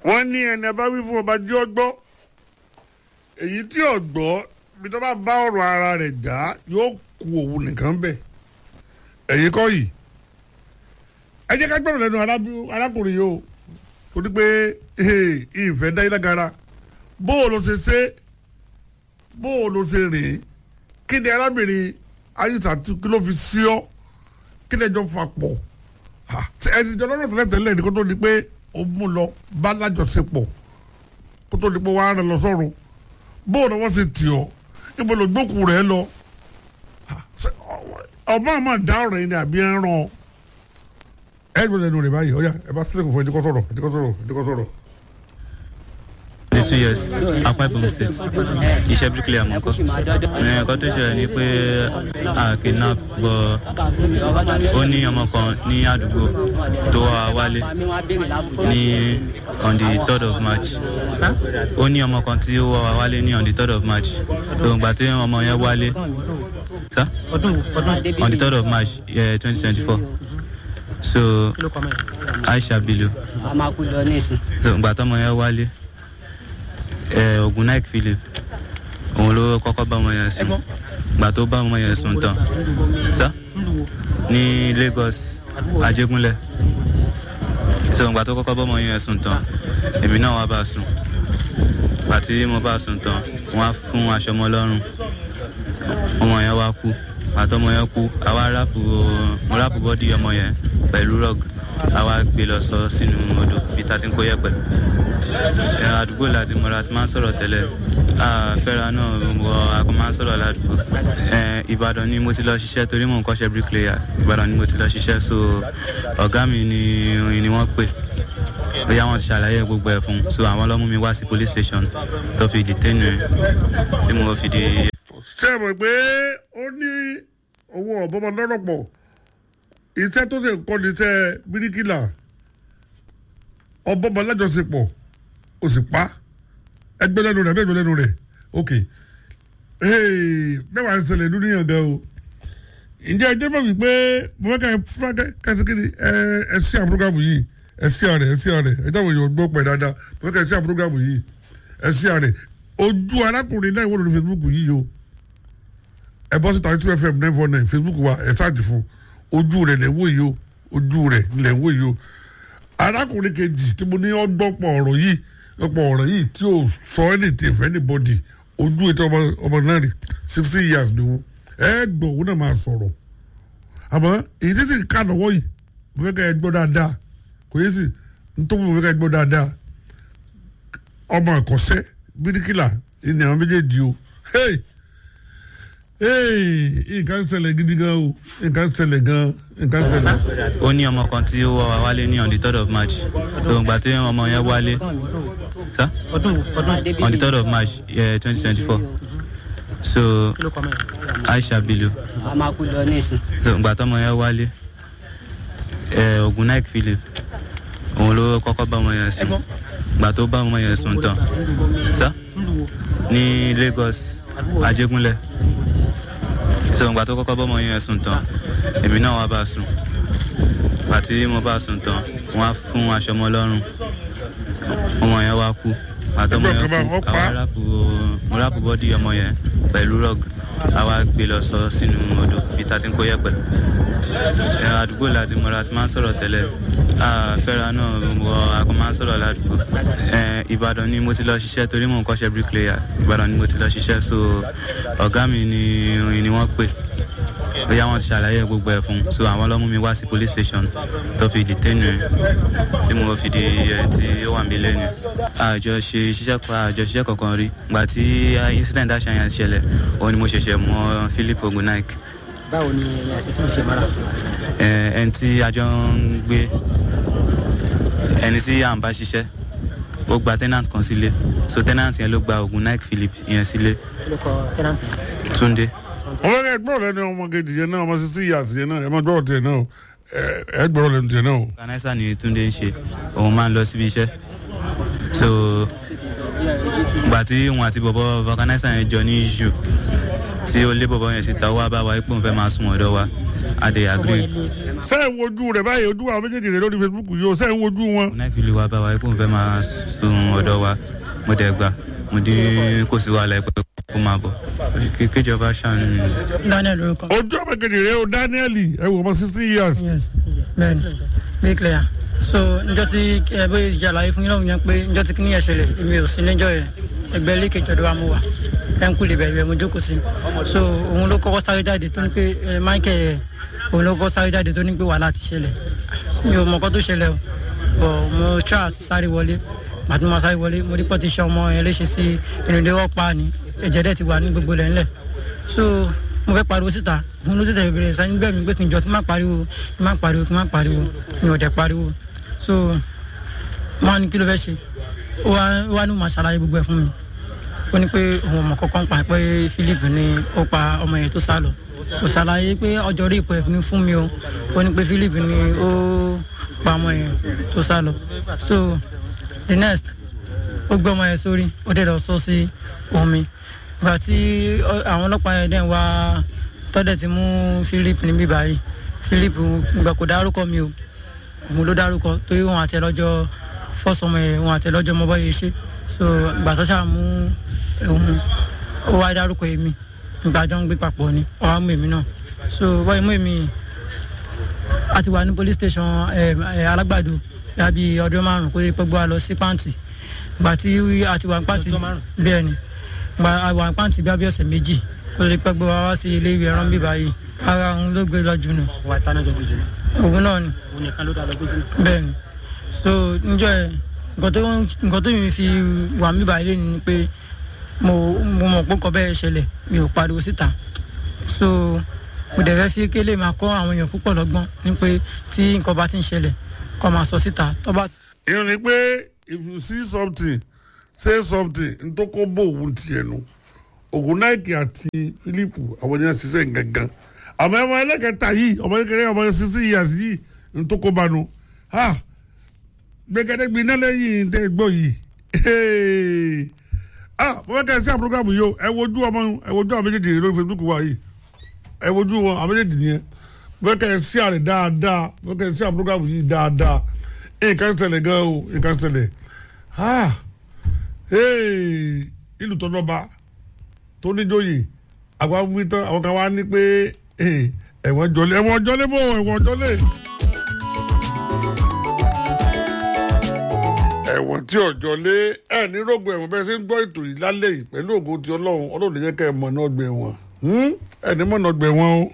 wọ́n ní ẹni abá wí fún ọba jẹ́ ọgbọ́ èyí tí ọgbọ́ bí tó bá bá ọ̀rọ̀ ara rẹ̀ já yóò ku òun nìkan bẹ̀ ẹ̀yìn kọ́ yìí ẹ jẹ́ ká gbọ́dọ̀ lẹ́nu arákùnrin yìí o torí pé ìfẹ́ dá ilé gara bó o lọ ṣe ṣe bó o lọ ṣe rìn kí ni arábìnrin ayíṣà kí ló fi sí ọ kí ni ẹjọ́ fà pọ̀ ẹni jọ lọ́rọ̀ tẹ́lẹ̀ tẹ́lẹ̀ ní kó tó di pé ó mú lọ bá lájọṣepọ̀ kó tó di pé wàá rẹ lọ sọ́run bó o lọ́wọ́ ṣe tì ọ́ ibo ló gbókù rẹ̀ lọ ọmọ àmọ́ dá ọ̀rọ̀ yìí ni àbí ẹ̀ ń ràn ọ́ ẹ gbọ́dọ̀ lẹ́nu rẹ̀ báyìí ọ̀yà ẹ bá sílẹ̀ kò fún ẹ̀dínkọ́ sọ̀rọ̀ ẹ̀dínkọ́ sọ̀rọ̀ ẹ̀dínkọ́ sọ̀rọ̀. these two years Akwa Ibom State iṣẹ́ bíríkìlì àmọ́kọ́ nǹkan tó ṣẹlẹ̀ ni pé a kidnap bọ̀ ó ní ọmọ kan ní àdúgbò tó wá wálé ní on the third of March ó ní ọmọ kan tí ó wá wálé ní on the third of March tó ń gbà tí ọmọ yẹn wálé on the third of March twenty twenty four so Aisha Bello so ìgbà tọmọ yẹn wálé ogun nike philip òun ló kọ́kọ́ bá ọmọ yẹn sùn ìgbà tó bá ọmọ yẹn sùn tán sá ní Lagos Ajégúnlẹ̀ so ìgbà tó kọ́kọ́ bá ọmọ yẹn sùn tán èmi náà wá bá sùn ìgbà tí mo bá sùn tán wọ́n á fún aṣọ ọmọ lọ́rùn ọmọ yẹn wá kú àtọmọ yẹn kú àwa ráàpù mo ráàpù bọ́dì ọmọ yẹn pẹ̀lú rọ́g àwa gbé lọ sọ sínú odò bí ta ti ń kó yẹ̀pẹ̀ àdúgbò láti mọ̀ra ti máa ń sọ̀rọ̀ tẹ́lẹ̀ fẹ́ra náà wọ akọ máa ń sọ̀rọ̀ ládùúgbò ìbàdàn ni mo ti lọ ṣiṣẹ́ torí mò ń kọ́ṣẹ́ bricklayer ìbàdàn ni mo ti lọ ṣiṣẹ́ so ọ̀gá mi ni ni wọ́n pè bóyá wọ́n ti ṣàlàyé gbogbo ẹ̀ fún so àwọn ló mú mi wá sí police station tó fi detain rẹ̀ tí mo fi di. ṣé ẹ mọ̀ pé ó ní owó ọ̀bọ̀mọ lọ́rọ̀ pọ̀ iṣẹ́ tó ṣe kọ́ ni iṣẹ́ bíríkìlà ọ̀bọ̀mọ lájọṣepọ̀ o sì pa ẹgbẹ́ lẹ́nu rẹ̀ ẹgbẹ́ lẹ́nu rẹ̀ ok mẹ́wàá ń ṣẹlẹ̀ nínú yàn gan o ǹjẹ́ ẹjẹ́ bọ̀ wípé mo fẹ́ ká ẹ fúnra kẹsíkiri ẹ ẹ sí àpúrógámù yìí ẹ sí àrẹ ẹ sí àrẹ ẹ dáwọ̀ èèyàn gbọ́ pẹ̀ dáadáa mo fẹ́ ká ẹ sí àpúrógámù yìí ẹ sí àrẹ ojú arákùnrin náà wọ́n lórí Facebook yìí o ẹ bọ́ sí thirty two fm nine four nine Facebook wa ẹ sáàjì fún ojú rẹ̀ lẹ́wọ́ yìí o ojú rẹ̀ lẹ́wọ́ yìí o arákùnrin kejì tí mo ní ọgbọ́pọ̀ ọ̀rọ̀ yìí ọ̀pọ̀ ọ̀rọ̀ yìí tí o sọ anything for anybody ojú ètò ọmọ ọmọ náà rí sixty years ni wọn ẹ gbọ́ òun náà máa sọ̀rọ̀ àmọ́ èyí tí sì ká lọ́wọ́ yìí mo fẹ́ ká ẹ gbọ́ dáadáa kò yé sì nítorí mo fẹ́ ká ẹ gbọ́ dáadáa ọmọ ẹ̀kọ́sẹ́ bíríkìlà ní àwọn méjèèjì o hey nǹkan ṣẹlẹ̀ gidi gan o nǹkan ṣẹlẹ̀ gan nǹkan ṣẹlẹ̀. ó ní ọmọ kan tí ó wá wálé ní on the third of march lóun gbà tí ọmọ yẹn wálé sá on the third of march twenty twenty four so Aisha Bello so gbà tọmọ yẹn wálé ogun nike philip òun ló kọ́kọ́ bá ọmọ yẹn sùn gbà tó bá ọmọ yẹn sùn tán sá ní Lagos Ajégúnlẹ̀ so ìgbà tó kọ́kọ́ bọ́mọ yẹn sùn tán èmi náà wá bá sùn àti mo bá sùn tán wọ́n á fún aṣọ ọmọ lọ́rùn ọmọ yẹn wá kú àtọmọ yẹn kú àwa ráàpù mo ráàpù bọ́dì ọmọ yẹn pẹ̀lú rọ́g àwa gbé lọ sọ sínú odò bí ta ti ń kó yẹ̀pẹ̀ àdúgbò láti mọ̀ra ti máa ń sọ̀rọ̀ tẹ́lẹ̀ fẹ́ra náà wọ akọ máa ń sọ̀rọ̀ ládùúgbò ìbàdàn ni mo ti lọ ṣiṣẹ́ torí mò ń kọ́ṣẹ́ bricklayer ìbàdàn ni mo ti lọ ṣiṣẹ́ so ọ̀gá mi ni ni wọ́n pè bóyá wọ́n ti ṣàlàyé gbogbo ẹ̀ fún so àwọn ló mú mi wá sí police station tó fi detain rẹ̀ tí mo fi di ẹ̀ tí ó wà mí lẹ́nu àjọ ṣe ṣiṣẹ́ pa àjọ ṣiṣẹ́ kankan rí gbà tí incident àṣàyàn ṣẹlẹ̀ òun ni mo ṣẹ̀ṣẹ̀ mọ Philip Ogunaik báwo ni ẹ̀sìn fún ìṣe mara. ẹni tí a jọ ń gbé ẹni tí à ń bá ṣiṣẹ́ ó gba tenant kan sílé so tenant yẹn ló gba oògùn nike philip yẹn sílé kí ló kọ tenant yẹn. túndé. ọmọ ẹ gbọ́dọ̀ lẹ́nu ọmọ kejì yẹn náà ọmọ sixty years yẹn náà ẹ má gbọ́dọ̀ tiẹ̀ náà ẹ gbọ́dọ̀ lẹ́nu tiẹ̀ náà. organizer ni túndé ń ṣe òun máa ń lọ síbi iṣẹ́ so gbà tí òun àti bọ̀bọ̀ organizer yẹn jọ ní issue tí ó lé bọ̀bọ̀ yẹn síta ó wá bá wa pé òun fẹ́ máa sún ọ̀dọ̀ wa a dẹ̀ agree sẹ́yìn wojú rẹ̀ báyìí ojú àwọn méjèèjì rẹ̀ lórí facebook yìí o sẹ́yìn wojú wọn. nákìlì wa bá wa pé òun fẹ́ máa sún ọ̀dọ̀ wa mo dẹ̀ gbà mo dín kò sí wàhálà pé kó máa bọ̀ Kí- kíjọba ṣàánú mi. daniel orúkọ ojú ọmọ kejì rẹ̀ o daniel ẹ wò ọmọ sixteen years. yes bẹ́ẹ̀ni be clear so njọ́ tí ẹ bóyá ìjà àlàyé fún yín lọ́wọ́ yẹn pé njọ́ tí kíní yẹn ṣẹlẹ̀ èmi ò sí níjọ́ yẹn ẹgbẹ́ ilé kejì ọ̀dọ̀ wa mo wà ẹ̀ ń kú lè bẹ̀rẹ̀ mo jókòó sí so òun ló kọ́kọ́ sáré jáde tó ní pé ẹ michael ẹ òun ló kọ́kọ́ sáré jáde tó ní pé wàhálà ti ṣẹlẹ̀ mi ò mọ̀ kọ́ tó ṣẹlẹ̀ o bọ̀ mo tra àti sáré wọlé màtí mo sáré wọlé mo rí pọ́ ti ṣe ọmọ yẹn léṣe sí inú ilé wọ́n pa ni ẹ̀jẹ̀ dẹ̀ ti wà ní gbogbo lẹ̀ ńlẹ̀ so mo fẹ́ pariwo síta òun ló tètè bẹ̀rẹ̀ sani bẹ́ẹ̀ mi pé kí n jọ kí n má pariwo kí n má pariwo kí n má pariwo mi ò dẹ̀ pariwo so mo á ní kí ló fẹ́ ṣe ó wá ó wá ní mo máa ṣàlàyé gbogbo ẹ̀ fún mi ó ní pé òun ọmọ kọ́kọ́ ń pa pé philip ni ó pa ọmọ yẹn tó sá lọ kò ṣàlàyé pé ọjọ́ rí ipò ẹ̀ ní fún mi o ó ní pé philip ni ó pa ọmọ yẹn tó sá lọ so the next ó gbé ọmọ yẹn sórí ó dẹ̀ lọ sọ sí omi ìgbà tí ọ- àwọn ọlọ́pàá yẹn dẹ̀ ń wá tọ́dẹ̀ ti mú philip níbí báyìí philip ìgbà kò dárúkọ mi o òun ló dárúkọ torí wọn àti ẹlọ́jọ́ fọ́sọmọ yẹn wọn àti ẹlọ́jọ́ mọ́ báyìí ṣe so ìgbà tó ṣáà mú òun ó wá dárúkọ èmi ìgbà jọ ń gbé papọ̀ ni ó wá mú èmi náà so báyìí mú èmi a ti wà ní police station ẹ, ẹ, alágbàdo yàbí ọdún márùn kó lè pẹ́ gbọ́ wa lọ sí pàǹtì ìgbà tí a ti wà ní pàǹtì bẹ́ẹ̀ ni gba àwọn àpáǹtì bí abẹ́ ọ̀sẹ̀ méjì kó lè pẹ́ gbé wa wá sí ilé ìwé ẹran bíbá yìí ara òun ló gbé lọ jù nù wà á tánà jọ gbèjì òun náà ni òun nìkan ló dá lọ gbèjì bẹ́ẹ̀ ni so níjọ́ ẹ̀ nǹkan tó nǹkan tó mi fi wà mí báyìí lé ni pé mo mo mọ̀ pé nǹkan bẹ́ẹ̀ ṣẹlẹ̀ mi ò pariwo síta so mo dẹ̀ fẹ́ fi kélé máa kọ́ àwọn èèyàn púpọ̀ lọ́gbọ́n ní pé tí nǹkan bá ti ń ṣẹlẹ̀ kọ́ máa sọ síta tó bá ìyẹn ni pé if you see something say something ntoko bó òun tiẹ̀ nu ogunaiti àti philip àwọn yẹn ṣiṣẹ́ gangan àmọ́ ẹ̀wọ̀n ẹlẹ́kẹta yìí ọmọ kékeré ọmọ sixty years yìí ntoko bá nu ha gbẹgẹdẹ gbiná lẹ́yìn tẹ́ gbọ́ yìí ah mo fẹ́ kẹ́ ẹ sí àpòrógámù yìí o ẹ wojú ọmọ ẹ wojú àwọn méjèèjì lórí facebook wa yìí ẹ wojú wọn àwọn méjèèjì nìyẹn mo fẹ́ kẹ́ ẹ sí àrẹ dáadáa mo fẹ́ kẹ́ ẹ sí àpòrógámù yìí dáadáa nǹkan ṣẹlẹ̀ gan o nǹkan ṣẹlẹ̀ ah hey, ìlú tó lọ́ba tó níjòyè àgbà wí tán àwọn kan wá ní pé eh, ẹ̀wọ̀n jọlé ẹ̀wọ̀n jọlé bò ẹ̀wọ̀n jọlé. ẹ̀wọ̀n tí ọ̀jọ́ lé ẹ̀ ní rògbò ẹ̀wọ̀n bẹ́ẹ̀ ṣe ń gbọ́ ètò yìí lálẹ́ yìí pẹ̀lú ògo ti ọlọ́run ọlọ́run lè jẹ́ kẹ́ ẹ̀ mọ̀ náà gbẹ̀ wọ̀n ẹ̀ ní mọ̀ náà gbẹ̀ wọ́n o.